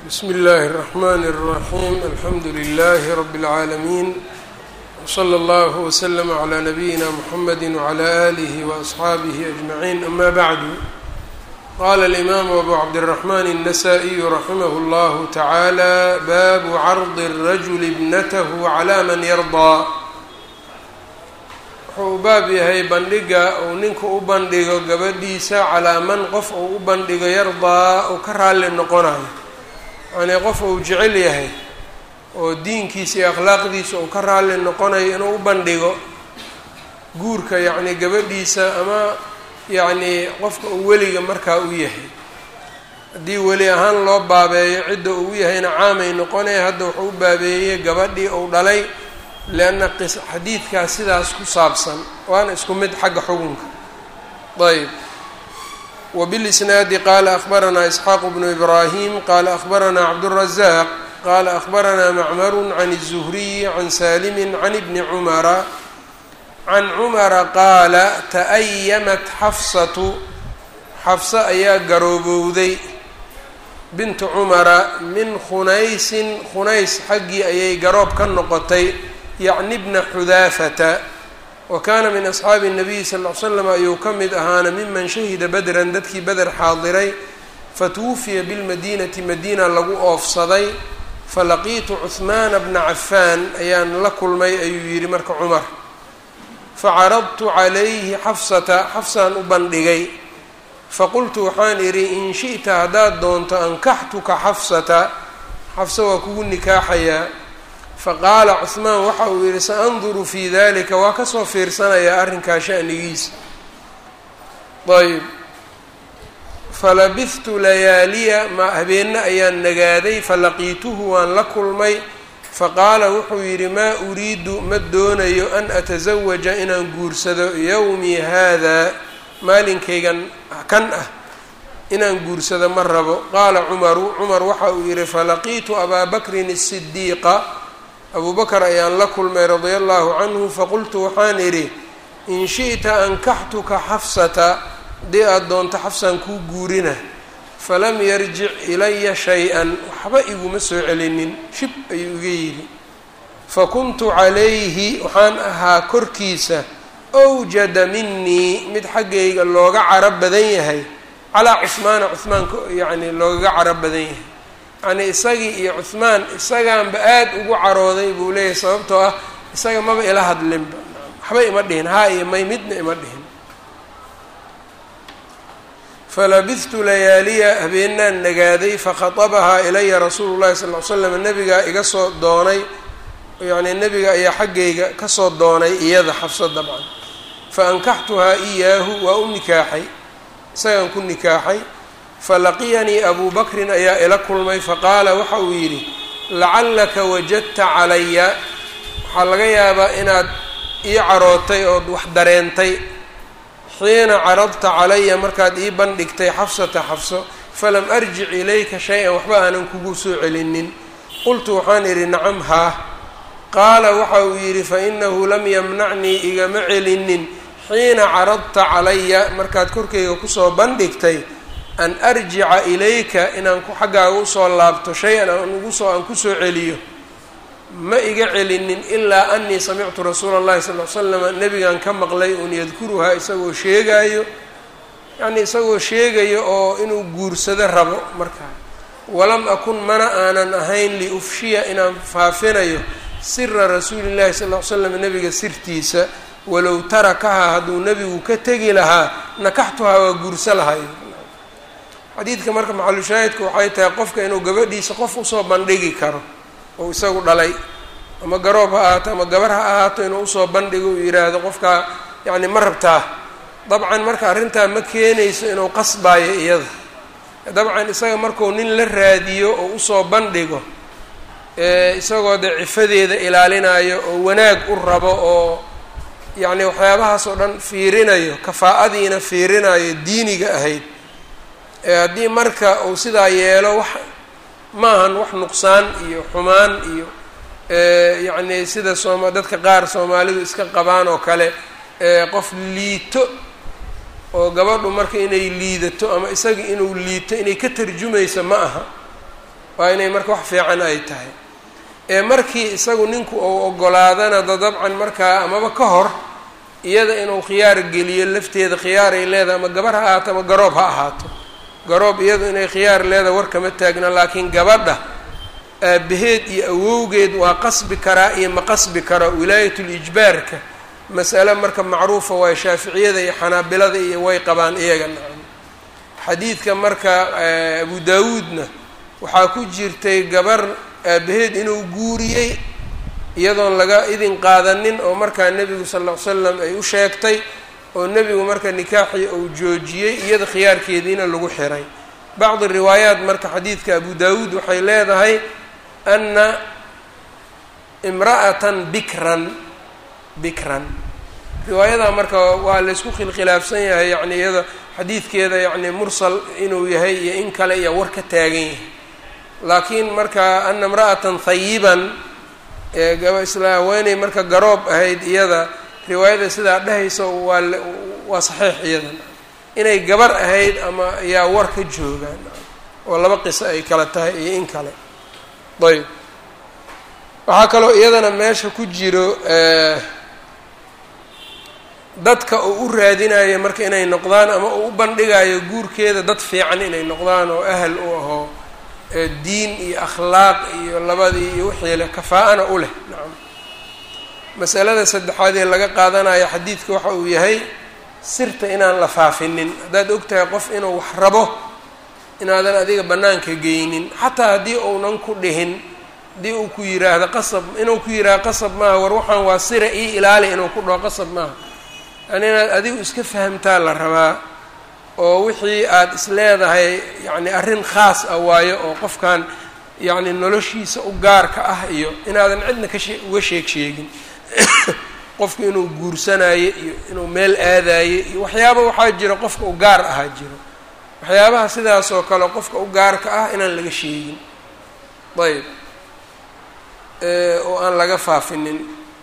bsm اllh الرحmn الرaحيم alxamdu لlh رb العaalمين وslى اllه وsلم عlى نbyina mحamd وعlى آlه وأصxaabه أجمعين أma bعd qala الإmam أbu cabdالرحmn النsائي رaximh اllah taعalى bab cرض الرجل bnth عlى man yرضى wuxuu u baab yahay bandhiga uu ninka u bandhigo gabadhiisa calaa man qof uu u bandhigo yardaa uu ka raalli noqonayo yacnii qof uu jecel yahay oo diinkiisa iyo akhlaaqdiisa uu ka raalli noqonayo inuu u bandhigo guurka yacnii gabadhiisa ama yacnii qofka uu weliga markaa u yahay haddii weli ahaan loo baabeeyo cidda uu u yahayna caamay noqonaya hadda wuxuu u baabeeyey gabadhii uu dhalay leanna qis xadiidkaas sidaas ku saabsan waana isku mid xagga xukunka ayb wbilisnaadi qaala akhbaranaa isxaaq bnu ibraahim qaala akhbaranaa cabdالrazaaq qaala akhbaranaa macmaru can الzuhriyi can salimi can ibni cumara can cumara qaala ta'ayamat xafsatu xafse ayaa garoobowday bintu cumara min khunaysin khunays xaggii ayay garoob ka noqotay yacni bna xudaafata wa kaana min asxaabi الnabiyi sal ll ly slam ayuu ka mid ahaana miman shahida badran dadkii beder xaadiray fatuwufiya bilmadiinati madiina lagu oofsaday falaqiitu cuhmaana bna cafaan ayaan la kulmay ayuu yidhi marka cumar facaradtu calayhi xafsata xafsaan u bandhigay faqultu waxaan idhi in shi'ta haddaad doonto ankaxtuka xafsata xafsa waa kugu nikaaxayaa faqaala cuhmaan waxa uu yidhi saanduru fii dalika waa kasoo fiirsanayaa arrinkaa shanigiisa ayb falabihtu layaaliya ma habeenna ayaan nagaaday falaqiituhu waan la kulmay faqaala wuxuu yidhi maa uriidu ma doonayo an atasawaja inaan guursado yowmii haadaa maalinkaygan kan ah inaan guursado ma rabo qaala cumaru cumar waxa uu yidhi falaqiitu abaa bakrin الsidiiqa abuu bakr ayaan la kulmay radia allahu canhu faqultu waxaan idhi in shi'ta ankaxtuka xafsata haddii aada doonto xafsaan kuu guurina falam yarjic ilaya shay-an waxba iguma soo celinin shib ayuu iga yidhi fakuntu calayhi waxaan ahaa korkiisa awjada minii mid xaggayga looga caro badan yahay calaa cuhmaana cuhmaan yacni loogaga caro badan yahay yacnii isagii iyo cuhmaan isagaanba aada ugu carooday buu leeyahay sababtoo ah isaga maba ila hadlinba waxba ima dhihin haa iyo may midna ima dhihin falabihtu layaaliya habeenaan nagaaday fakhatabahaa ilaya rasuulu llahi sal ly slam nabigaa iga soo doonay yacnii nabiga ayaa xaggayga kasoo doonay iyada xafso dabcan fa ankaxtuhaa iyaahu waa u nikaaxay isagaan ku nikaaxay falaqiyanii abuu bakrin ayaa ila kulmay faqaala waxa uu yidhi lacallaka wajadta calaya waxaa laga yaabaa inaad ii carootay ood wax dareentay xiina caradta calaya markaad ii bandhigtay xafsata xafso falam arjic ilayka shay-an waxba aanan kugu soo celinin qultu waxaan idhi nacam haa qaala waxa uu yidhi fainahu lam yamnacnii igama celinin xiina caradta calaya markaad korkayga kusoo bandhigtay an arjica ilayka inaan xaggaaga usoo laabto shay-an aan ugusoo aan kusoo celiyo ma iga celinin ilaa anii samictu rasuula اllahi sal l slama nebigan ka maqlay un yadkuruhaa isagoo sheegaayo yacnii isagoo sheegayo oo inuu guursado rabo markaa walam akun mana aanan ahayn liufshiya inaan faafinayo sira rasuuli llahi sal l slam nebiga sirtiisa walow tarakahaa hadduu nebigu ka tegi lahaa nakaxtuhaa waa guurso lahayo xadiidka marka maxalushaahidka waxay tahay qofka inuu gabadhiisa qof usoo bandhigi karo oo isagu dhalay ama garoob ha ahaato ama gabar ha ahaato inuu usoo bandhigo uu yidhaahdo qofkaa yacni ma rabtaa dabcan marka arrintaa ma keenayso inuu qasbaayo iyada dabcan isaga markuu nin la raadiyo oo usoo bandhigo isagoo dee cifadeeda ilaalinayo oo wanaag u rabo oo yacni waxyaabahaas oo dhan fiirinayo kafaa'adiina fiirinayo diiniga ahayd haddii marka uu sidaa yeelo wax maahan wax nuqsaan iyo xumaan iyo yacni sida sooma dadka qaar soomaalidu iska qabaan oo kale qof liito oo gabadhu marka inay liidato ama isaga inuu liito inay ka tarjumayso ma aha waa inay marka wax fiican ay tahay ee markii isagu ninku uu ogolaadana da dabcan markaa amaba ka hor iyada inuu khiyaar geliyo lafteeda khiyaar ay leedahay ama gabar ha ahaato ama garoob ha ahaato garoob iyadu inay khiyaar leedahay war kama taagna laakiin gabadha aabaheed iyo awowgeed waa qasbi karaa iyo ma qasbi karo wilaayatul-ijbaarka masale marka macruufa waayo shaaficiyada iyo xanaabilada iyo way qabaan iyaga nacam xadiidka marka abu daawuudna waxaa ku jirtay gabar aabaheed inuu guuriyey iyadoon laga idin qaadanin oo markaa nebigu sal ll ly slam ay u sheegtay oo nebigu marka nikaaxii uu joojiyey iyada khiyaarkeediina lagu xiray bacdi riwaayaat marka xadiidka abu daawuud waxay leedahay ana imra'atan bikran bikran riwaayadaa marka waa laysku khilkhilaafsan yahay yacni iyada xadiidkeeda yacni mursal inuu yahay iyo in kale iyo war ka taagan yahay laakiin marka ana imra'atan hayiban eegaba isla haweeney marka garoob ahayd iyada riwaayada sidaa dhehaysa waa waa saxiix iyadan inay gabar ahayd ama ayaa war ka joogaan oo laba qiso ay kala tahay iyo in kale ayb waxaa kaloo iyadana meesha ku jiro dadka uu u raadinayo marka inay noqdaan ama uu u bandhigayo guurkeeda dad fiican inay noqdaan oo ahal u ahoo diin iyo akhlaaq iyo labadii iyo wixii leh kafaa-ana u leh nacam masalada saddexaad ee laga qaadanayo xadiidka waxa uu yahay sirta inaan la faafinin haddaad og tahay qof inuu wax rabo inaadan adiga bannaanka geynin xataa haddii uunan ku dhihin haddii uu ku yiraahdo qasab inuu ku yidhaahdo qasab maaha war waxaan waa sira ii ilaali inuu ku dhaho qasab maaha yani inaad adigu iska fahamtaa la rabaa oo wixii aada is leedahay yacni arrin khaas ah waayo oo qofkan yacni noloshiisa u gaarka ah iyo inaadan cidna ka shee uga sheeg sheegin qofku inuu guursanayo iyo inuu meel aadayo iyo waxyaaba waxaa jira qofka u gaar ahaa jiro waxyaabaha sidaas oo kale qofka u gaarka ah inaan laga sheegin ayb oo aan laga faafinin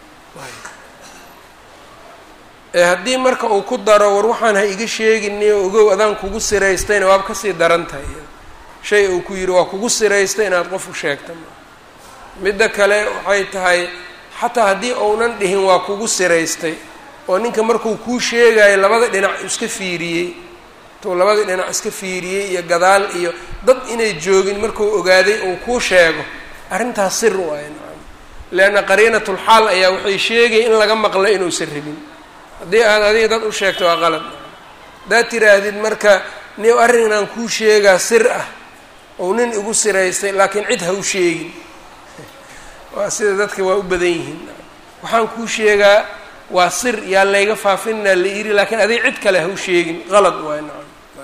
haddii marka uu ku daro war waxaan ha iga sheegini oo ogow adaan kugu siraystayna waaba kasii daran tahay shay uu ku yidhi waa kugu siraystay inaad qof u sheegta midda kale waxay tahay xataa haddii uunan dhihin waa kugu siraystay oo ninka markuu kuu sheegayo labada dhinac iska fiiriyey tuu labada dhinac iska fiiriyey iyo gadaal iyo dad inay joogin markuu ogaaday uu kuu sheego arrintaas sir waayo nacam leanna qariinatulxaal ayaa waxay sheegaya in laga maqlo inuusan rabin haddii aad adiga dad u sheegto waa qalad haddaad tiraahdid marka ni arrin inaan kuu sheegaa sir ah ou nin igu siraystay laakiin cid ha u sheegin waa sida dadka waa u badan yihiin waxaan kuu sheegaa waa sir yaa layga faafinaa la yiri laakiin adiga cid kale ha u sheegin qalad waay nacam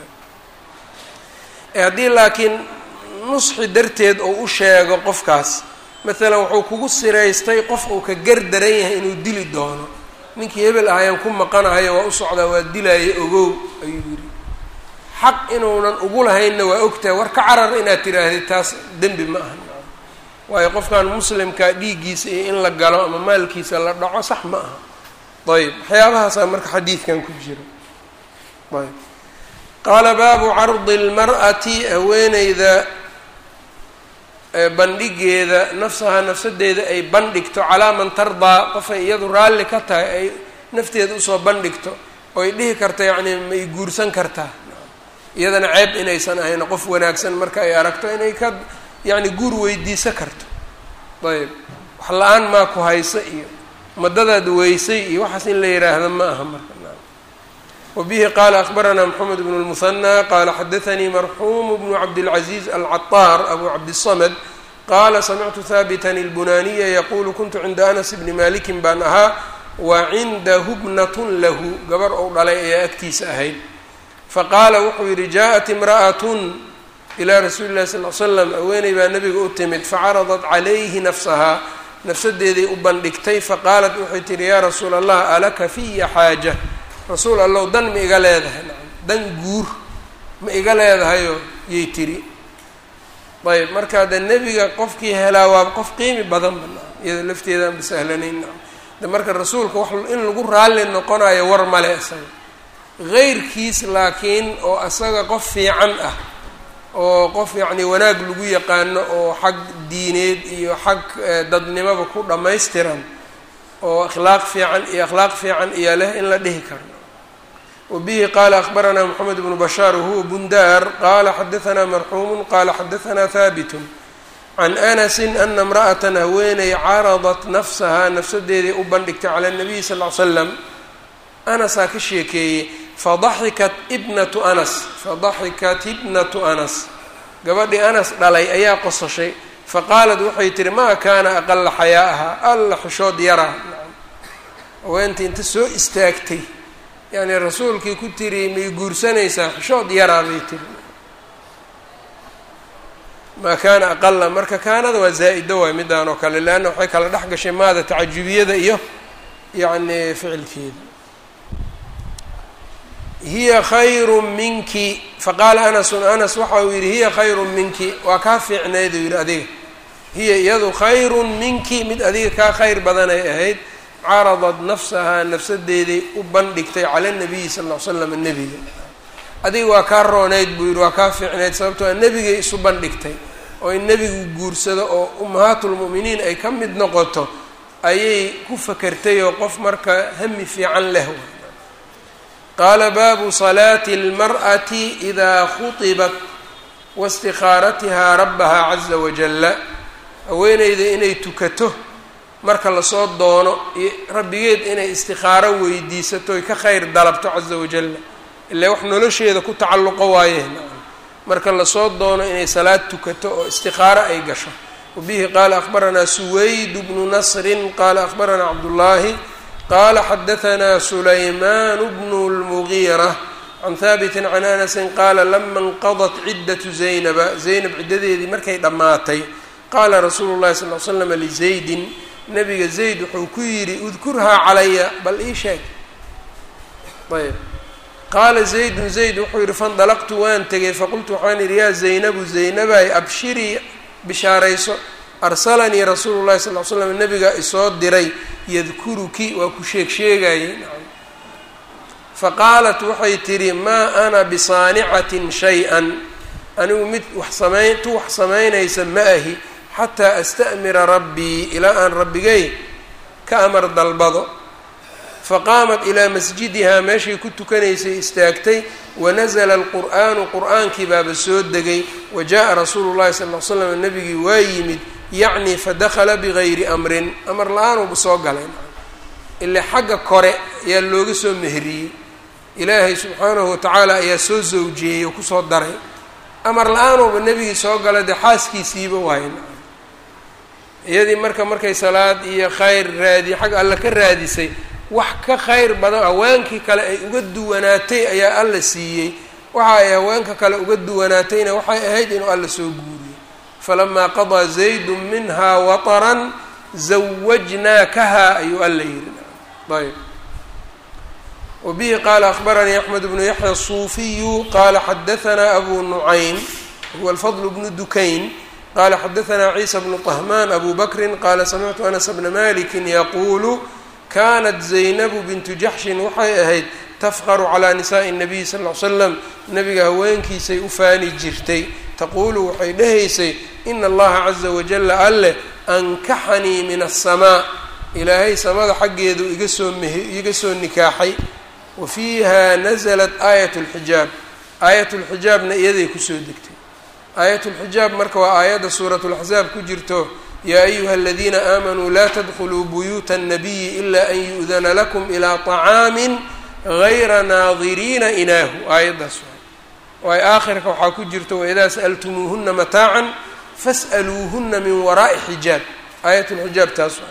haddii laakiin nusxi darteed oo u sheego qofkaas maalan wuxuu kugu siraystay qof uu ka gar daran yahay inuu dili doono ninkii hebel ahayaan ku maqanahayo waa u socdaa waa dilaayo ogow ayuu yidhi xaq inuunan ugu lahaynna waa ogtahay war ka carar inaad tiraahdid taas dembi ma aha waayo qofkan muslimka dhiiggiisa iyo in la galo ama maalkiisa la dhaco sax ma aha ayb waxyaabahaasaa marka xadiidkan ku jira ayb qaala baabu cardi اlmar'ati haweeneyda bandhigeeda nafsaha nafsadeeda ay bandhigto calaa man tardaa qofay iyadu raalli ka tahay ay nafteeda usoo bandhigto oy dhihi karta yacni may guursan kartaa iyadana ceeb inaysan ahayn qof wanaagsan marka ay aragto inay ka yacni guur weydiiso karto ayb wax la-aan maa ku haysa iyo madadaad weysay iyo waxaas in la yidhaahda ma aha marka wbihi qala akbaranaa mxamed bn اlmuhanى qala xadaanii marxuum bnu cabdاlcaزiiz alcaطaar abu cabdiلsamd qala samictu haabita اlbunaniya yaqulu kuntu cinda anas bni malikin baan ahaa wa cindahu bnat lahu gabar ou dhalay ayaa agtiisa ahayd faqaala wuxuu yihi jaءat imraأaة ilى rasuuli اlahi sal l slam haweeney baa nabiga u timid facaradat calayhi nafsahaa nafsadeeday u bandhigtay faqaalat waxay tihi ya rasuul allah alaka fiya xaaja rasuul allow dan ma iga leedahay nacam dan guur ma iga leedahayoo yay tiri ayb marka de nebiga qofkii helaa waa qof qiimi badanba nacam iyada lafteedaan basahlanayn nacam de marka rasuulka wax in lagu raalli noqonayo war male isaga heyrkiis laakiin oo isaga qof fiican ah oo qof yacni wanaag lagu yaqaano oo xag diineed iyo xag dadnimaba ku dhammaystiran oo akhlaaq fiican iyo akhlaaq fiican iyo leh in la dhihi karo wabihi qaala akbaranaa moxamed bnu bashaar wahuwa bundaar qaala xadaanaa marxuumu qaala xadaanaa haabitun can anasin ana imra'atan haweeney caradat nafsahaa nafsadeeday u bandhigtay cala nabiyi sal ly slam anasaa ka sheekeeyey fadaxikat ibnatu anas fadaxikat ibnatu anas gabadhii anas dhalay ayaa qososhay faqaalat waxay tihi maa kaana aqala xayaa'aha alla xishood yaraa haweentii inta soo istaagtay yacni rasuulkii ku tiri may guursanaysaa xishood yaraa bay tiri maa kaana aqala marka kaanada waa zaa-ido waay midaan oo kale leanna waxay kala dhex gashay maada tacajubiyada iyo yacni ficilkeeda hiya khayru minki faqaala anasun anas waxa uu yidhi hiya khayru minki waa kaa fiicnayd uu yidhi adiga hiya iyadu khayrun minki mid adiga kaa khayr badanay ahayd caradad nafsahaa nafsadeeday u bandhigtay cala nabiyi sal ll ly slam nebiga adiga waa kaa rooneyd buu yidhi waa kaa fiicnayd sababtoo a nebigay isu bandhigtay oo in nebigu guursado oo ummahaatulmu'miniin ay ka mid noqoto ayay ku fakertay oo qof marka hami fiican leh qaala baabu salaati اlmar'ati idaa khuطibat waistikhaaratihaa rabbaha caza wajalla haweeneyda inay tukato marka lasoo doono iyo rabbigeed inay istikhaaro weydiisato oy ka khayr dalabto caza wajalla ilaa wax nolosheeda ku tacalluqo waayeen marka lasoo doono inay salaad tukato oo istikhaaro ay gasho wabihi qaala akhbaranaa suwayd bnu nasrin qaala akhbaranaa cabdullaahi qala xadaanaa sulaymaan bnu lmugiira can haabitin can anasin qaala lama inqadat ciddatu zaynaba zaynab ciddadeedii markay dhammaatay qaala rasuulu llahi sal l slam lizaydin nabiga zayd wuxuu ku yidhi udkurhaa calaya bal ii sheeg ayb qaala zaydun zayd wuxuu yidhi fandalaqtu waan tegay faqultu waxaan yidhi yaa zaynabu zaynabay abshirii bishaarayso arsalanii rasuulu llahi sal l slam nabiga isoo diray yadkuruki waa ku sheeg sheegayey faqaalat waxay tidhi maa ana bisaanicatin shay-an anigu mid wax samayn tu wax samaynaysa ma ahi xataa asta'mira rabbii ilaa aan rabbigay ka amar dalbado faqaamat ilaa masjidihaa meeshay ku tukanaysay istaagtay wanasala alqur'aanu qur'aankii baaba soo degay wa jaa rasuulu llahi sal l slam nabigii waa yimid yacni fadakhala bigayri amrin amar la-aanuba soo galay ile xagga kore ayaa looga soo meheriyey ilaahay subxaanahu watacaala ayaa soo zawjeeyey oo kusoo daray amar la-aanuba nebigii soo gala dee xaaskiisiiba waayn iyadii marka markay salaad iyo khayr raadiye xag alle ka raadisay wax ka khayr badan haweenkii kale ay uga duwanaatay ayaa alla siiyey waxa ay haweenka kale uga duwanaatayna waxay ahayd inuu alla soo guuriyo falamaa qadaa zaydu minha wataran zawajnaakaha ayuu alla yidhi ayb wabihi qaala akbaranii axmed bnu yaxya asuufiyu qaala xadaanaa abu nucaym huwa alfadl bnu dukayn qala xadaanaa ciisa bnu طahmaan abu bakrin qaala samictu anas bna maliki yaquulu kanat zaynabu bintu jaxshin waxay ahayd tafqaru calaa nisaءi الnabiy sal ll ly slam nabiga haweenkiisay u faani jirtay taquulu waxay dhahaysay ina allaha caza wajala alleh ankaxanii min aلsamaa ilaahay samada xaggeedu iga soo mh iga soo nikaaxay wa fiiha naزlat aayat اlxijaab aayat اlxijaabna iyaday kusoo degtay aayat اlxijaab marka waa aayadda suurat اlaxzaab ku jirto yaa ayuha aladiina aamanuu laa tadkuluu buyuuta الnabiyi ila an yu'dana lakum ilaa طacaami gayra naadiriina inaahu aayaddaas waay aakhirka waxaa ku jirta waidaa sa'altumuuhuna mataacan fas'aluuhuna min waraa'i xijaab aayat lxijaab taas waa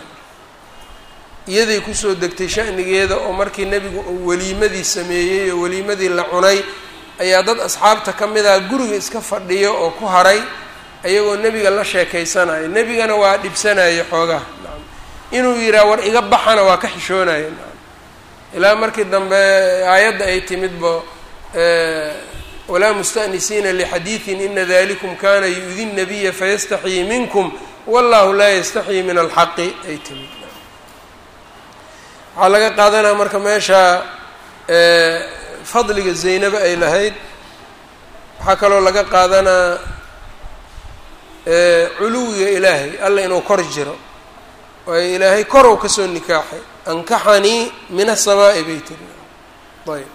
iyaday kusoo degtay shanigeeda oo markii nebigu uu weliimadii sameeyey oo weliimadii la cunay ayaa dad asxaabta ka mid ah guriga iska fadhiyo oo ku haray ayagoo nebiga la sheekaysanaya nebigana waa dhibsanaya xoogaha inuu yihaa war iga baxana waa ka xishoonaya ilaa markii dambe aayadda ay timidba walaa musta'nisiina lixadiidin ina dalikum kana yu-di nabiya fayastaxyii minkum wallahu laa yastaxyii min alxaqi ay timid waxaa laga qaadanaya marka meesha fadliga zaynaba ay lahayd waxaa kaloo laga qaadanaa culuwiga ilaahay alla inuu kor jiro waayo ilaahay korow kasoo nikaaxay ankaxanii min asamaa'i bay tiri ayb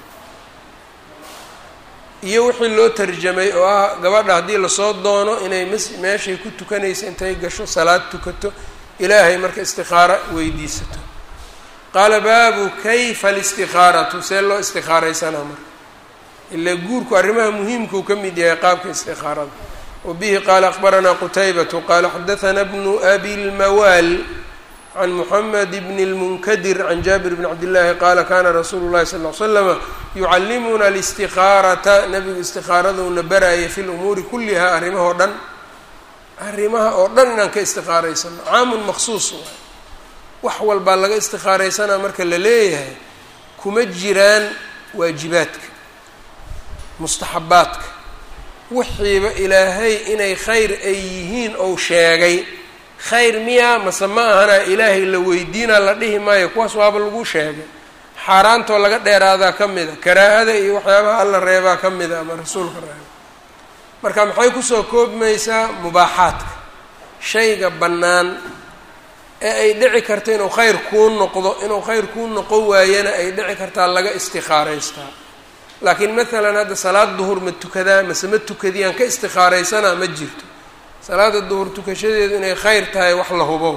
iyo wixii loo tarjamay oo ah gabadha haddii lasoo doono inay m meeshay ku tukanaysa intay gasho salaad tukato ilaahay marka istikaaro weydiisato qaala baabu kayfa alistihaaratu see loo istikaaraysanaa marka ilaa guurku arrimaha muhiimkuu ka mid yahay qaabka istikaarada wa bihi qaala akbaranaa qutaybatu qaala xadahanaa bnu abi lmawaal can moxamed bni lmunkadir can jaabir bni cabdillaahi qaala kana rasuulu llahi sal ly slama yucallimuna alistikaarata nabigu istikaaraduna baraaya fi lumuuri kulliha arrimahoo dhan arrimaha oo dhan inaan ka istikaaraysano caamun maqsuus waay wax walbaa laga istikaaraysanaa marka la leeyahay kuma jiraan waajibaadka mustaxabaadka wixiiba ilaahay inay khayr ay yihiin ou sheegay khayr miyaa mase ma ahana ilaahay la weydiinaa la dhihi maayo kuwaas waaba lagu sheegay xaaraantoo laga dheeraadaa ka mid a karaahada iyo waxyaabaha alla reebaa ka mid a ama rasuulka reeba marka maxay kusoo koobmaysaa mubaaxaadka shayga bannaan ee ay dhici karto inuu khayr kuu noqdo inuu khayr kuu noqon waayana ay dhici kartaa laga istikaaraystaa laakiin maalan hadda salaad duhur ma tukadaa mase ma tukadiyaan ka istikaaraysanaa ma jirto salaada duhur tukashadeedu inay khayr tahay wax la hubo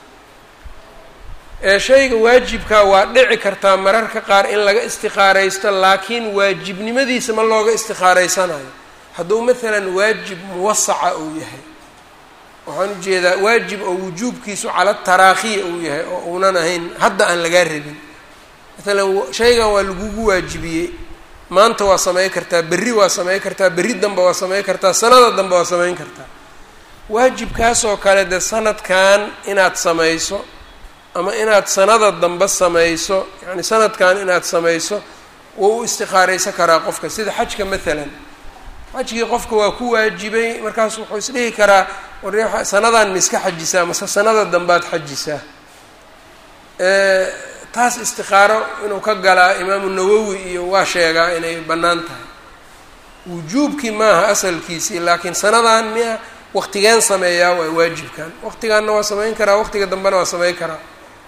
ee shayga waajibkaa waa dhici kartaa mararka qaar in laga istikaaraysto laakiin waajibnimadiisa ma looga istikaaraysanayo hadduu maalan waajib muwasaca uu yahay waxaan ujeedaa waajib oo wujuubkiisu cala taraakhiya uu yahay oo uunan ahayn hadda aan lagaa rabin maalan shaygan waa lagugu waajibiyey maanta waa samayn kartaa berri waa samayn kartaa berri danba waa samayn kartaa sanada danbe waa samayn kartaa waajibkaasoo kale dee sanadkan inaad samayso ama inaad sanada dambe samayso yacni sanadkan inaad samayso wuu u istikaaraysan karaa qofka sida xajka maalan xajkii qofka waa ku waajibay markaas wuxuu isdhihi karaa war sanadan ma iska xajisaa mase sanada dambaad xajisaa taas istikaaro inuu ka galaa imaamu nawowi iyo waa sheegaa inay bannaan tahay wujuubkii maaha asalkiisii laakiin sanadan miya waqtigeen sameeyaa waa waajibkan waqtigaanna waa samayn karaa waqtiga dambena waa samayn karaa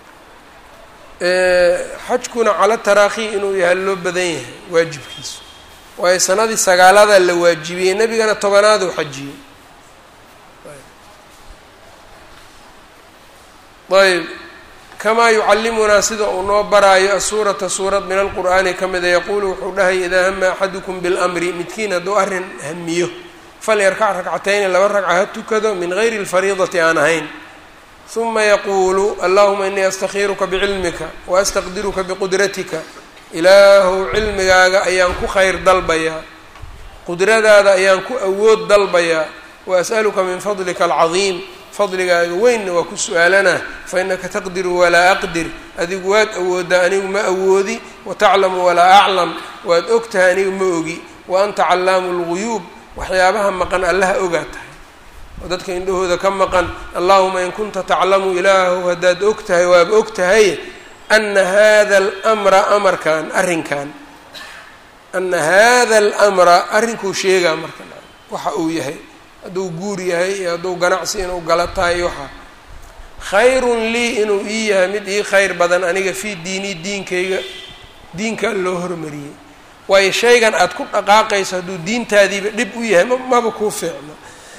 xajkuna cala taraakhi inuu yahay loo badan yahay waajibkiisu waayo sanadii sagaalada la waajibiyey nebigana tobanaaduu xajiyey ayb kamaa yucallimunaa sida uu noo baraayo asuurata suurad min alqur'aani ka mida yaquulu wuxuu dhahay idaa hama axadukum bilmri midkiin hadduu arrin hamiyo falyarkac ragcatayni laba ragca ha tukado min gayri lfariidati aan ahayn huma yaquulu allahuma inii astakhiiruka bicilmika waastaqdiruka biqudratika ilaahow cilmigaaga ayaan ku khayr dalbayaa qudradaada ayaan ku awood dalbayaa wa as'aluka min fadlika alcadiim fadligaaga weynna waa ku su-aalanaa fa innaka taqdiru walaa aqdir adigu waad awoodaa anigu ma awoodi wataclamu walaa aclam waad og tahay anigu ma ogi wa anta callaamu lguyuub waxyaabaha maqan allaha ogaa tahay oo dadka indhahooda ka maqan allahuma in kunta taclamu ilaahu haddaad og tahay waaba og tahay ana hada almra amarkan arrinkan ana hada almra arrinkuu sheegaa marka waxa uu yahay hadduu guur yahay iyo hadduu ganacsi inuu gala tahay iyo waxaa khayrun lii inuu ii yahay mid ii khayr badan aniga fii diinii diinkayga diinkaa loo hormariyey waayo shaygan aada ku dhaqaaqayso hadduu diintaadiiba dhib u yahay maba kuu fiicno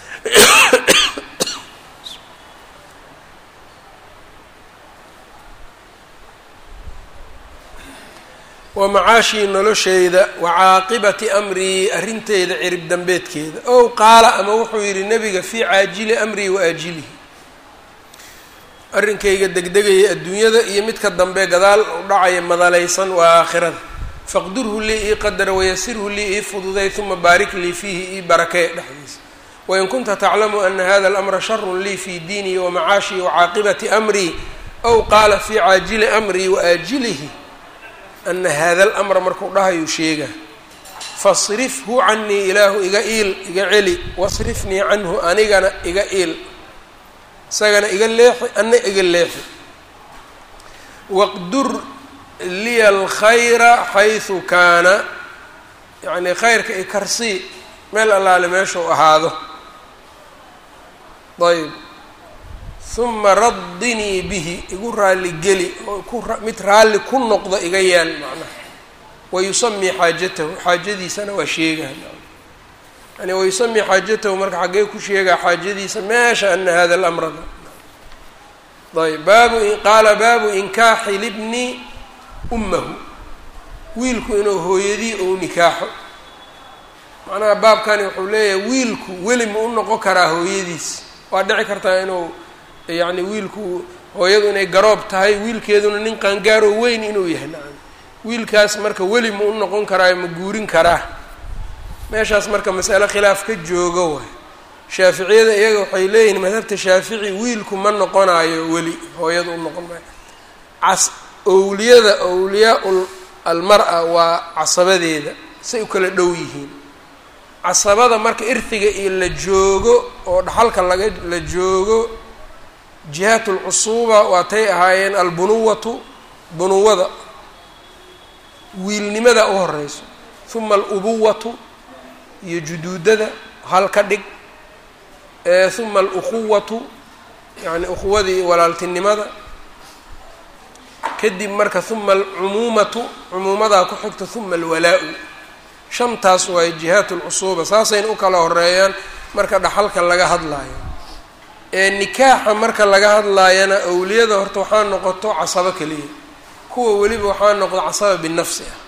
wa macaashii nolosheyda wa caaqibati amrii arrinteyda cirib dambeedkeeda ow qaala ama wuxuu yidhi nebiga fii caajili amrii wa aajilihi arrinkayga degdegaya adduunyada iyo midka dambe gadaal u dhacaya madalaysan waa aakhirada faqdurhu lii ii qadara wayasirhu lii ii fududay uma baarik lii fiihi ii barakee dhexdiisa wain kunta taclamu ana hada alamra sharun lii fii diinii wa macaashii wa caaqibati amrii ow qaala fii caajili amrii wa aajilihi ana hada alamra markuu dhahayuu sheega fasrifhu canii ilaahu iga iil iga celi wasrifnii canhu anigana iga iil isagana iga leexi ana iga leexi waqdur liya alkhayra xaysu kaana yacnii khayrka ikarsii meel allaale meeshuu ahaado ayb huma raddinii bihi igu raalli geli oo ku mid raalli ku noqdo iga yeel macnaha wayusamii xaajatahu xaajadiisana waa sheegaha yani wayusamii xaajatahu marka xaggee ku sheegaa xaajadiisa meesha ana hada lamrada ayb baabu qaala baabu inkaaxi libni ummahu wiilku inuu hooyadii ou nikaaxo macnaha baabkani wuxuu leeyahay wiilku weli ma u noqon karaa hooyadiis waa dhici kartaa inuu yacni wiilku hooyadu inay garoob tahay wiilkeeduna nin qaangaaroo weyn inuu yahay nacam wiilkaas marka weli ma u noqon karaayo ma guurin karaa meeshaas marka masale khilaaf ka joogo waay shaaficiyada iyaga waxay leeyihin madhabta shaafici wiilku ma noqonayo weli hooyada u noqon maayo cas owliyada owliyaa almar-a waa casabadeeda say u kala dhow yihiin casabada marka irhiga iyo la joogo oo dhaxalka laga la joogo jihaat lcusuuba waatay ahaayeen albunuwatu bunuwada wiilnimada u horeyso uma alubuwatu iyo juduudada hal ka dhig uma alukhuwatu yani ukhuwadii walaaltinimada kadib marka uma alcumuumatu cumuumadaa ku xigta uma alwalaa-u shantaas waayo jihaat lcusuuba saasayna u kala horeeyaan marka dhaxalka laga hadlaayo ee nikaaxa marka laga hadlaayana awliyada horta waxaa noqoto casabo keliya kuwa weliba waxaa noqdo casaba binafsi ah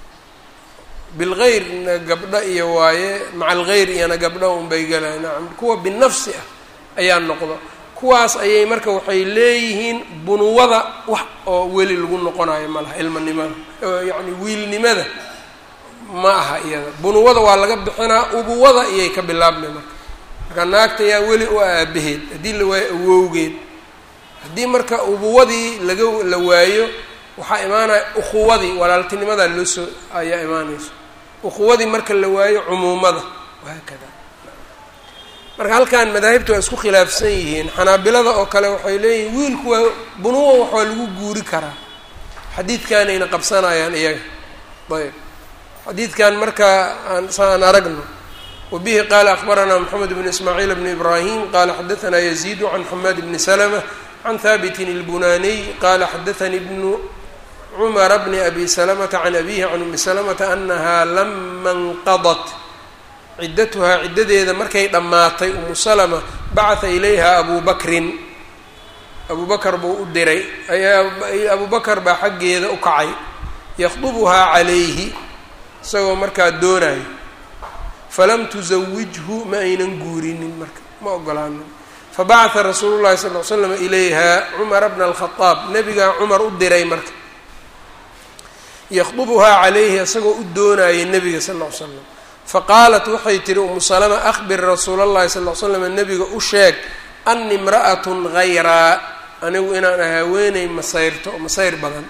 bilgeyrna gabdho iyo waaye maca algeyr iyana gabdho unbay galayan nacam kuwa binafsi ah ayaa noqdo kuwaas ayay marka waxay leeyihiin bunuwada wax oo weli lagu noqonayo ma laha ilmanimada yacni wiilnimada ma aha iyada bunuwada waa laga bixinaa ubuwada iyay ka bilaabmay marka marka naagta yaa weli u aabaheed haddii la waayo awowgeed haddii marka ubuwadii laga la waayo waxaa imaanaya ukhuwadii walaaltinimadaa loo soo ayaa imaanayso ukhuwadii marka la waayo cumuumada wahaakada marka halkan madaahibta waa isku khilaafsan yihiin xanaabilada oo kale waxay leeyihiin wiilku waa bunuwa waxaa lagu guuri karaa xadiidkanayna qabsanayaan iyaga ayb xadiidkan marka aan sa aan aragno wabihi qaala akbaranaa moxamed bn ismaaciil bn ibrahim qala xadaanaa yaziidu can xamaad bni slma can haabitin اlbunaniy qala xadaanii bnu cumara bni abi salamata can abihi can umi salamata anaha lama nqadat ciddatuhaa ciddadeeda markay dhammaatay umu salama bacata ilayha abu bakrin abu bakar buu u diray abu bakar baa xaggeeda u kacay yakhdubuhaa calayhi isagoo markaa doonayo falam tusawijhu ma aynan guurinin marka ma ogolaanin fabacata rasuulu llahi sal l slam ilayha cumara bna alkhadaab nebigaa cumar u diray marka yakhdubuhaa calayhi isagoo u doonayay nebiga sal l slam faqaalat waxay tihi umu salama akhbir rasuula allahi sal l slam nebiga u sheeg ani imra'atun hayraa anigu inaan ah haweeney masayrto masayr badan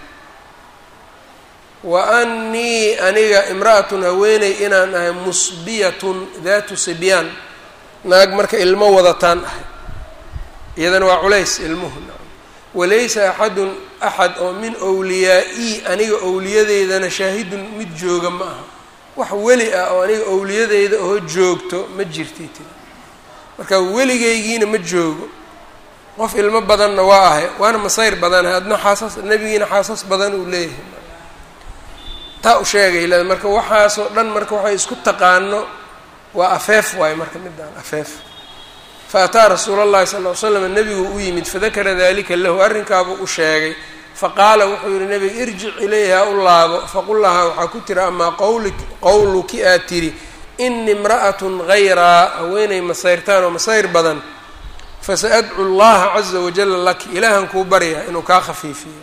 wa annii aniga imra'atun haweeney inaan ahay musbiyatun daatu sibyaan naag marka ilmo wadataan ahay iyadana waa culays ilmuhu walaysa axadun axad oo min wliyaa-ii aniga owliyadeydana shaahidun mid jooga ma aha wax weli ah oo aniga owliyadeyda oo joogto ma jirtay tiri marka weligaygiina ma joogo qof ilmo badanna waa ahay waana masayr badanahay adna xaasas nebigiina xaasas badan uu leeyahay taa u sheegay le marka waxaasoo dhan marka waxay isku taqaano waa afeef waayo marka midaan afeef fa ataa rasuula allahi sal ll ly slam nebigu u yimid fadakara dalika lahu arrinkaabuu u sheegay faqaala wuxuu yihi nebiga irjic ilayha u laabo faqul lahaa waxaa ku tiri amaa qawli qowluki aad tiri ini imra'atun hayraa haweenay masayrtaan oo masayr badan fasa-adcu llaha caza wajala laki ilaahan kuu baryaa inuu kaa khafiifiyo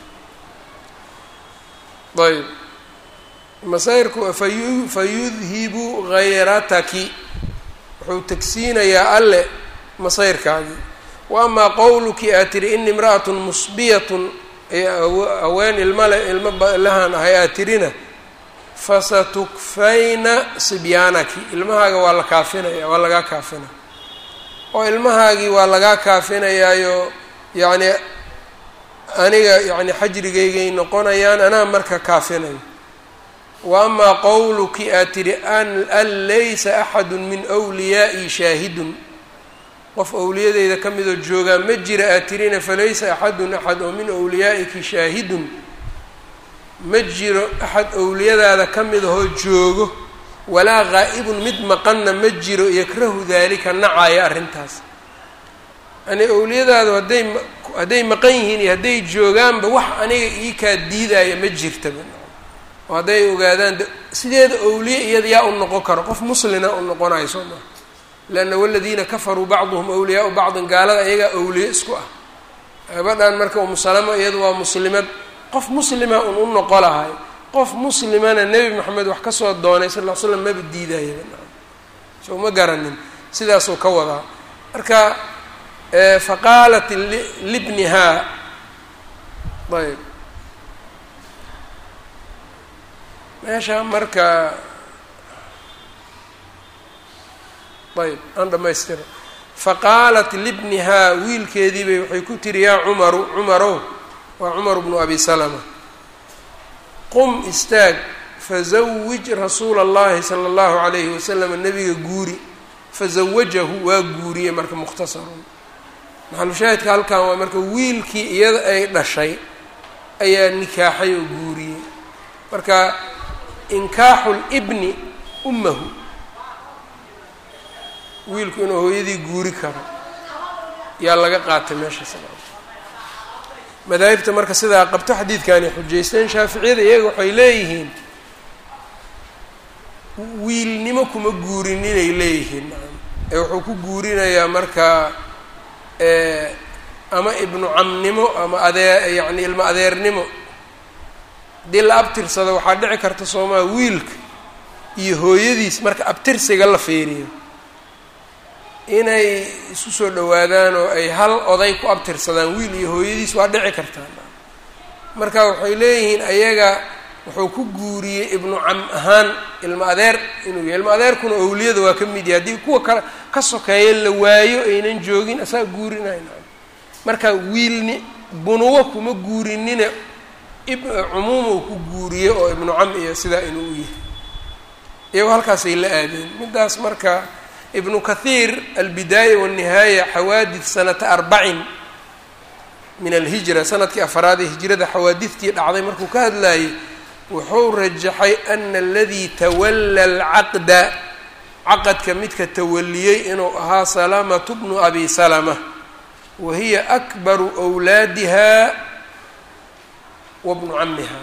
ayb masayrku fayu fayudhibu hayrataki wuxuu tegsiinayaa alle masayrkaagii wa amaa qowluki aad tiri ini imra'atun musbiyatun haween ilmale ilmo lahaan ahay aad tirina fasatukfayna sibyaanaki ilmahaaga waa la kaafinaya waa lagaa kaafinaya oo ilmahaagii waa lagaa kaafinayaayo yacni aniga yacni xajrigaygay noqonayaan anaa marka kaafinayo wa amaa qowluki aad tidhi an laysa axadu min wliyaai shaahidun qof owliyadeyda ka midoo joogaa ma jira aad tirina falaysa axadun axad oo min wliyaa'iki shaahidun ma jiro axad owliyadaada ka mid ahoo joogo walaa gaa'ibun mid maqanna ma jiro yakrahu daalika nacaya arrintaas yani owliyadaadu hadday hadday maqan yihiin iyo hadday joogaanba wax aniga ii kaa diidaya ma jirtaba oo hadday ogaadaan sideeda owliye iyada yaa u noqon karo qof muslina u noqonayo soo maa leanna waladiina kafaruu bacduhum awliyaau bacdin gaalada ayagaa owliye isku ah gabadhan marka umusalamo iyadu waa muslimad qof muslima un u noqo lahay qof muslimana nebi moxamed wax kasoo doonay sal ll ly slam maba diidayaba so ma garanin sidaasuu ka wadaa marka faqaalat libnihaa ayb meesha marka ayb aan dhamaystiro faqaalat libnihaa wiilkeediibay waxay ku tiri yaa cumaru cumarow waa cumar bnu abi salama qum istaag fazawij rasuula اllahi sala اllahu alayhi wasalam nabiga guuri fazawajahu waa guuriyey marka mukhtasarun maxalushaahidka halkan waa marka wiilkii iyada ay dhashay ayaa nikaaxay oo guuriyey marka inkaaxu libni ummahu wiilku inuu hooyadii guuri karo yaa laga qaatay meesha madaahibta marka sidaa qabto xadiidkani xujaysteen shaaficiyada iyaga waxay leeyihiin wiilnimo kuma guurin inay leeyihiin ee wuxuu ku guurinayaa marka ama ibnu camnimo ama adee yacni ilmo adeernimo haddii la abtirsado waxaa dhici karta soomaa wiilka iyo hooyadiis marka abtirsiga la fiiriyo inay isu soo dhawaadaan oo ay hal oday ku abtirsadaan wiil iyo hooyadiis waa dhici kartaa marka waxay leeyihiin ayaga wuxuu ku guuriyey ibnu cam ahaan ilmo adeer inuu yahay ilmo adeerkuna owliyada waa ka mid yahay haddii kuwa ka ka sokeeya la waayo aynan joogin asaga guurinayna marka wiilni bunuwo kuma guurinina cumuumuu ku guuriye oo ibnu cam iyo sidaa inuu u yahay iyagoo halkaasay la aadeen middaas marka ibnu kathiir albidaaya walnihaaya xawaadid sanata arbacin min alhijra sanadkii afaraad ee hijrada xawaadidtii dhacday markuu ka hadlayay wuxuu rajaxay ana aladii tawalla alcaqda caqadka midka tawaliyey inuu ahaa salamatu bnu abi salama wa hiya akbaru wlaadiha wa bnu camiha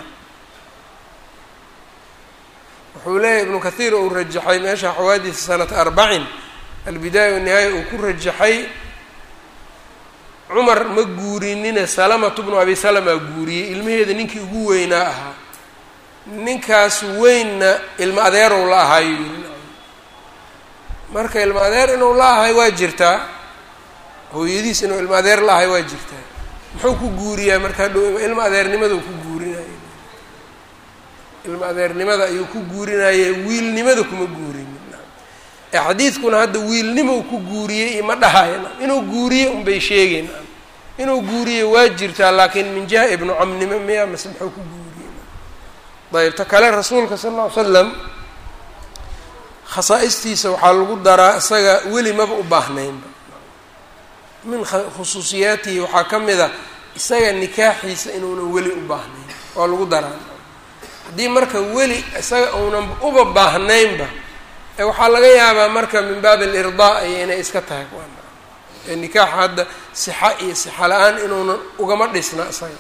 wuxuu leeyahy ibnu kathiir uu rajaxay meesha xawaadid sanata arbacin albidaaya wanihaaya uu ku rajaxay cumar ma guurinine salamatu bnu abi salama guuriyey ilmaheeda ninkii ugu weynaa ahaa ninkaas weynna ilmo adeerow la ahaayo yiri marka ilmo adeer inuu la ahay waa jirtaa hooyadiis inuu ilmo adeer la ahay waa jirtaa muxuu ku guuriyaa markaa dhow ilmo adeernimada ku guurinaya ilmo adeernimada ayuu ku guurinaye wiilnimada kuma guurinin ee xadiidkuna hadda wiilnimou ku guuriyey iyo ma dhahayo inuu guuriye unbay sheegeyn inuu guuriye waa jirtaa laakiin min jiha ibnu camnimo miya mase muxuu ku guuriye ayb ta kale rasuulka sal lla ly slam khasaa-istiisa waxaa lagu daraa isaga weli maba u baahnaynba min khusuusiyaatihi waxaa ka mid a isaga nikaaxiisa inuunan weli u baahnayn waa lagu daraa haddii marka weli isaga uunan uba baahnaynba ee waxaa laga yaabaa marka min baabi alirdaa iyo inay iska tahay ee nikaaxa hadda sixa iyo sixa la-aan inuunan ugama dhisna isaga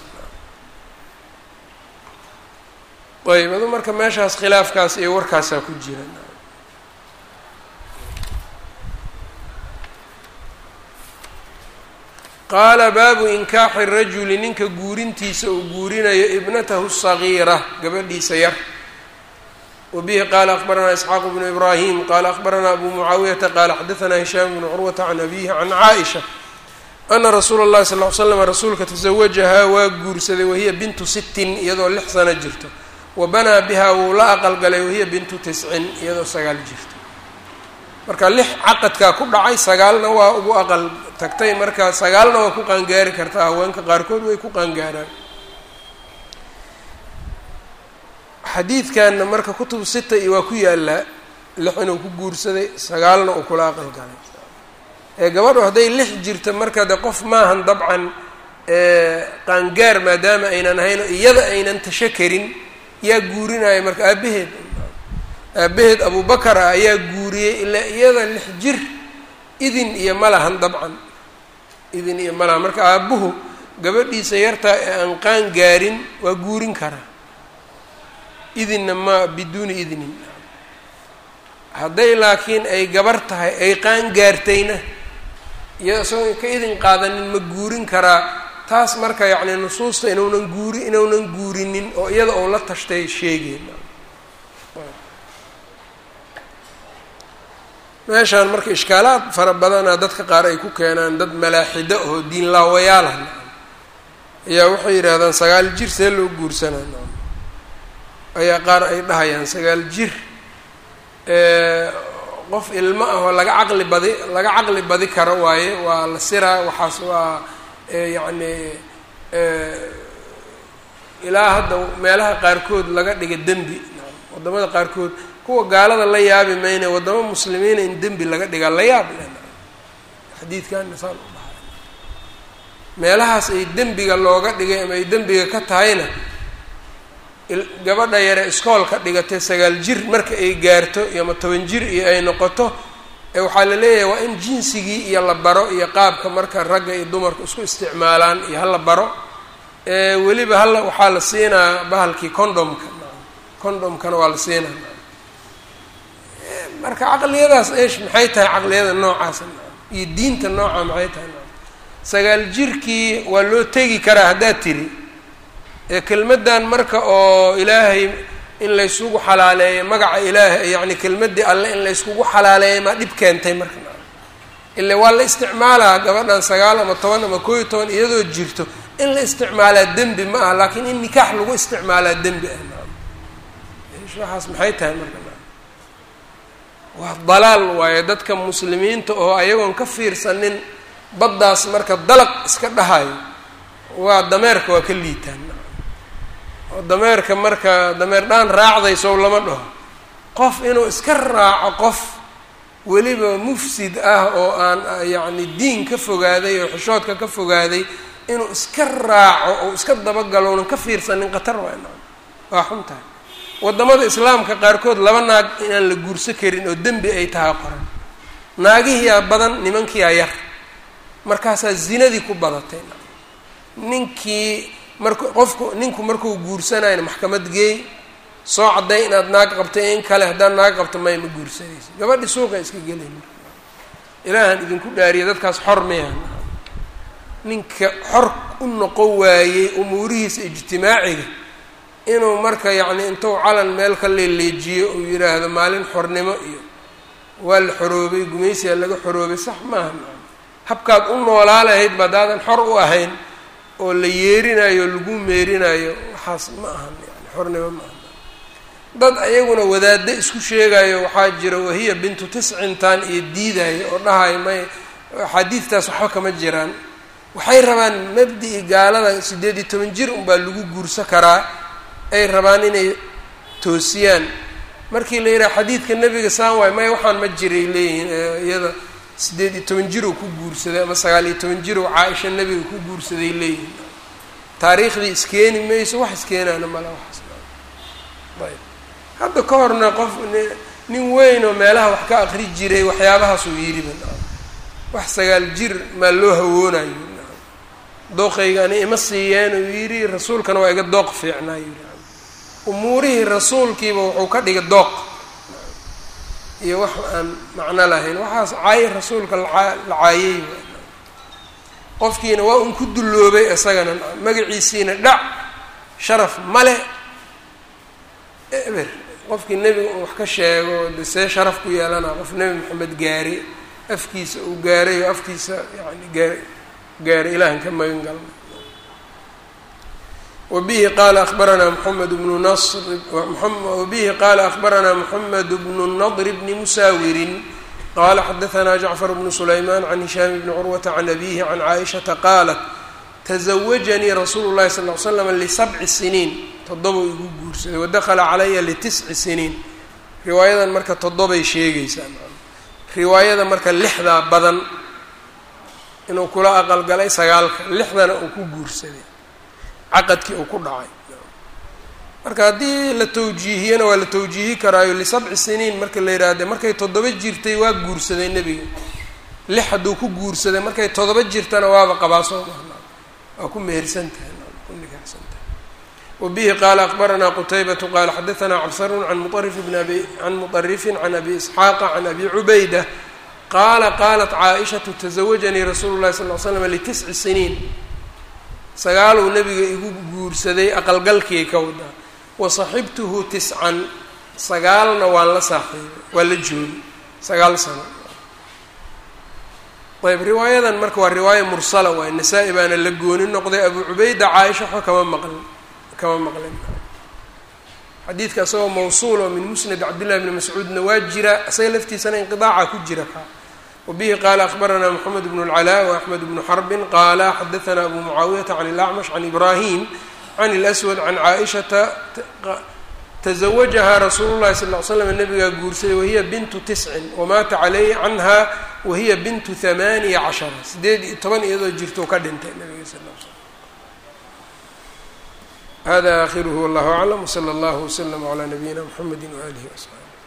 ayb adu marka meeshaas khilaafkaas iyo warkaasaa ku jira qaala baabu inkaaxi rajuli ninka guurintiisa uu guurinayo ibnatahu sagiira gabadhiisa yar wbihi qala akbaranaa isxaaq bnu ibrahim qala akbaranaa abu mucaawiyata qala xadaanaa hishaam bnu curwata can abihi can caaisha ana rasuula اllahi sal l slam rasuulka tasawajahaa waa guursaday wahiya bintu sittin iyadoo lix sano jirto wa banaa bihaa wuu la aqalgalay wahiya bintu tiscin iyadoo sagaal jirto marka lix caqadkaa ku dhacay sagaalna waa ugu aqal tagtay marka sagaalna waa ku qaangaari kartaa haweenka qaarkood way ku qaangaaraan xadiidkanna marka kutubu sita iyo waa ku yaalaa lix inuu ku guursaday sagaalna uu kula aqal galay ee gabadhu hadday lix jirta marka de qof maahan dabcan qaangaar maadaama aynan ahayn iyada aynan tasho karin yaa guurinaya marka aabaheed aabaheed abubakar ah ayaa guuriyey ilaa iyada lix jir idin iyo ma lahan dabcan idin iyo ma lahan marka aabuhu gabadhiisa yartaa ee aan qaan gaarin waa guurin karaa idinna ma biduuni idnin hadday laakiin ay gabar tahay ay qaan gaartayna iyada isagoo ka idin qaadanin ma guurin karaa taas marka yacni nusuusta inuunan guuri inuunan guurinin oo iyada ou la tashtay sheegeen meeshaan marka ishkaalaad fara badana dadka qaar ay ku keenaan dad malaaxido oo diin laawayaala ayaa waxay yidhaahdaan sagaal jir see loo guursanaa ayaa qaar ay dhahayaan sagaal jir qof ilmo ah oo laga caqli badi laga caqli badi karo waaye waa la siraa waxaas waa yacni ilaa hadda meelaha qaarkood laga dhiga dembi waddamada qaarkood kuwa gaalada la yaabi mayne waddamo muslimiina in dembi laga dhigaa la yaab xadiidkanna saan u dhahay meelahaas ay dembiga looga dhigay ama ay dembiga ka tahayna gabadha yare iskoolka dhigatay sagaal jir marka ay gaarto iyo ama toban jir iyo ay noqoto waxaa la leeyahay waa in jinsigii iyo la baro iyo qaabka marka ragga iyo dumarku isku isticmaalaan iyo hala baro weliba hala waxaa la siinaa bahalkii condomka condomkana waa la siinaa marka caqliyadaas eesh maxay tahay caqliyada noocaas iyo diinta nooca maxay tahay sagaal jirkii waa loo tegi karaa haddaad tiri kelmaddan marka oo ilaahay in laysugu xalaaleeyo magaca ilaahay yacni kelmaddii alle in layskugu xalaaleeyo maa dhib keentay marka ile waa la isticmaalaa gabadhan sagaal ama toban ama koo iyo toban iyadoo jirto in la isticmaalaa dembi ma aha laakiin in nikaax lagu isticmaalaa dembi ah waxaas maxay tahay marka waa dalaal waaye dadka muslimiinta oo ayagoon ka fiirsanin baddaas marka dalaq iska dhahayo waa dameerka waa ka liitaan oo dameerka marka dameer dhaan raacdaysow lama dhaho qof inuu iska raaco qof weliba mufsid ah oo aan yacni diin ka fogaaday oo xishoodka ka fogaaday inuu iska raaco oo iska dabagalo unan ka fiirsanin khatar waa na waa xun tahay waddamada islaamka qaarkood laba naag inaan la guurso karin oo dembi ay tahay qoran naagihiyaa badan nimankiyaa yar markaasaa zinadii ku badatay ninkii marku qofku ninku markuu guursanayna maxkamad geey soo cadday inaad naag qabtay in kale haddaad naag qabto may ma guursanaysa gabadhi suuqa iska gelay marka ilaahan idinku dhaariya dadkaas xor miyahan ninka xor u noqon waayey umuurihiisa ijtimaaciga inuu marka yacni intuu calan meel ka leeleejiyo uu yidhaahdo maalin xornimo iyo waa la xoroobay gumaysiyaa laga xoroobay sax maaha habkaad u noolaa lahayd ba haddaadan xor u ahayn oo la yeerinayo lagu meerinayo waxaas ma ahan yani xornimo ma ahan dad ayaguna wadaaddo isku sheegayo waxaa jira wahiya bintu tiscintan iyo diidayo oo dhahayo may axaadiidtaas waxba kama jiraan waxay rabaan mabdi-i gaalada siddeed iyo toban jir unbaa lagu guursan karaa ay rabaan inay toosiyaan markii la yidhaha xadiidka nebiga saan waay maya waxaan ma jiray leeyihiin iyada siddeed iyo toban jir oo ku guursaday ama sagaal iyo toban jir oo caa-isha nebiga ku guursaday leeyihiin taariikhdii iskeeni mayso wax iskeenaana mala waxaas ayb hadda ka horna qof nin weyn oo meelaha wax ka aqri jiray waxyaabahaasuu yidhiba wax sagaal jir maa loo hawoonayo dooqaygani ima siiyeen uu yidhi rasuulkana waa iga dooq fiicnaa yidhi umuurihii rasuulkiiba wuxuu ka dhigay dooq iyo wax aan macno lahayn waxaas caayi rasuulka laa la caayey qofkiina waa un ku dulloobay isagana magaciisiina dhac sharaf male eber qofkii nebiga uu wax ka sheego de see sharaf ku yeelanaa qof nebi maxamed gaari afkiisa uu gaaray oo afkiisa yani gaar gaaray ilahan ka magan galna wbihi qala abaranaa mxamed bnu nr wabihi qala akbaranaa mxamed bnu nadr bni musaawirin qala xadaanaa jacfar bnu sulayman can hishaam bni curwata can abihi can caaishata qaalat tasawajanii rasuulu llahi sal ly slam lisabci siniin toddobau igu guursaday wadakhala calaya litisci siniin riwaayadan marka toddobay sheegaysaa riwaayada marka lixdaa badan inuu kula aqalgalay sagaalka lixdana uu ku guursaday caqadkii uu ku dhacay marka haddii la tawjiihiyana waa la tawjiihi karaayo lisabci siniin marka la yidhaahde markay toddoba jirtay waa guursaday nebiga lix hadduu ku guursaday markay toddoba jirtana waaba qabaa soo marna waa ku mehersantahay ku nikaxsantahay wabihi qaala akbaranaa qutaybatu qaala xadaanaa cabsarun an muarif bn abi can muطarifin can abi isxaaqa can abi cubayda qaala qaalat caaishatu tasawajanii rasuulu llahi sal l slam litisci siniin sagaaluu nabiga igu guursaday aqalgalkii ka wadaa wasaxibtuhu tiscan sagaalna waan la saaxiibay waa la joogay sagaal sano ayb riwaayadan marka waa riwaaya mursala waay nasaa-i baana la gooni noqday abu cubayda caaisha waxba kama maqlin kama maqlin xadiidka isagoo mawsuul oo min musnad cabdillahi bni mascuudna waa jira isaga laftiisana inqidaaca ku jira ka wabihi qaala akbaranaa moxamed bnu اlcalaa waaxmed bnu xarbin qaala xadaanaa abu mucaawiyata can ilacmash can ibrahim can اlأswad can caaishata taزawajahaa rasuulu llahi sal ly slam nabigaa guursaday wahiya bintu tiscin wamaata calayh canha wahiya bintu hamaaniya cashara sideed iyo toban iyadoo jirtou ka dhintay nabiga sal l slam hada akhiruhu wallahu aclam wslى اllah wslm عlى nabiyina mxamedi waalihi وaصxaabi